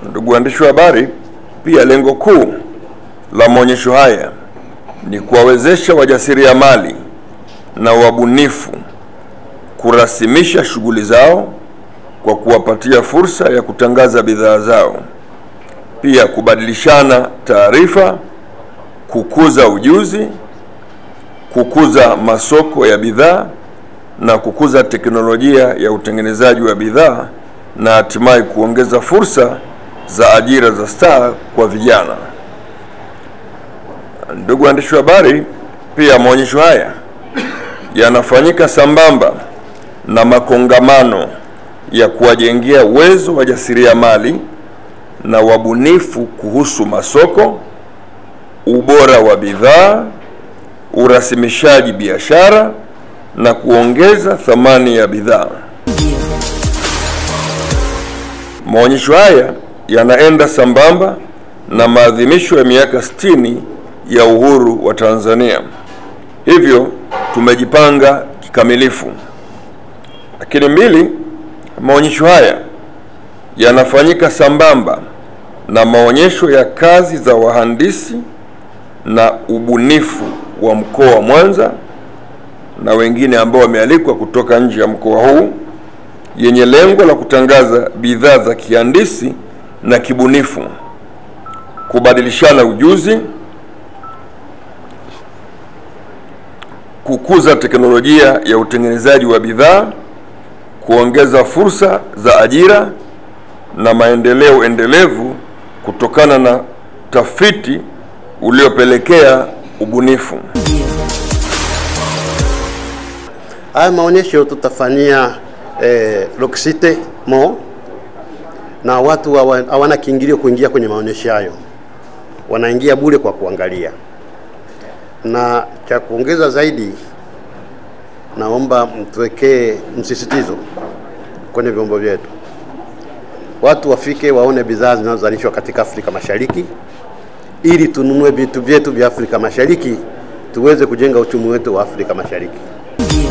Ndugu waandishi wa habari, pia lengo kuu la maonyesho haya ni kuwawezesha wajasiriamali na wabunifu kurasimisha shughuli zao kwa kuwapatia fursa ya kutangaza bidhaa zao, pia kubadilishana taarifa, kukuza ujuzi, kukuza masoko ya bidhaa na kukuza teknolojia ya utengenezaji wa bidhaa na hatimaye kuongeza fursa za ajira za staa kwa vijana. Ndugu waandishi wa habari, pia maonyesho haya yanafanyika sambamba na makongamano ya kuwajengea uwezo wajasiriamali na wabunifu kuhusu masoko, ubora wa bidhaa, urasimishaji biashara na kuongeza thamani ya bidhaa. Maonyesho haya yanaenda sambamba na maadhimisho ya miaka 60 ya uhuru wa Tanzania. Hivyo tumejipanga kikamilifu. Lakini mbili, maonyesho haya yanafanyika sambamba na maonyesho ya kazi za wahandisi na ubunifu wa mkoa wa Mwanza na wengine ambao wamealikwa kutoka nje ya mkoa huu yenye lengo la kutangaza bidhaa za kihandisi na kibunifu, kubadilishana ujuzi, kukuza teknolojia ya utengenezaji wa bidhaa, kuongeza fursa za ajira na maendeleo endelevu kutokana na tafiti uliopelekea ubunifu. Haya maonyesho tutafanyia eh, Rock City Mall na watu hawa- hawana kiingilio kuingia kwenye maonyesho hayo, wanaingia bure kwa kuangalia. Na cha kuongeza zaidi, naomba mtuwekee msisitizo kwenye vyombo vyetu, watu wafike waone bidhaa zinazozalishwa katika Afrika Mashariki ili tununue vitu vyetu vya Afrika Mashariki tuweze kujenga uchumi wetu wa Afrika Mashariki.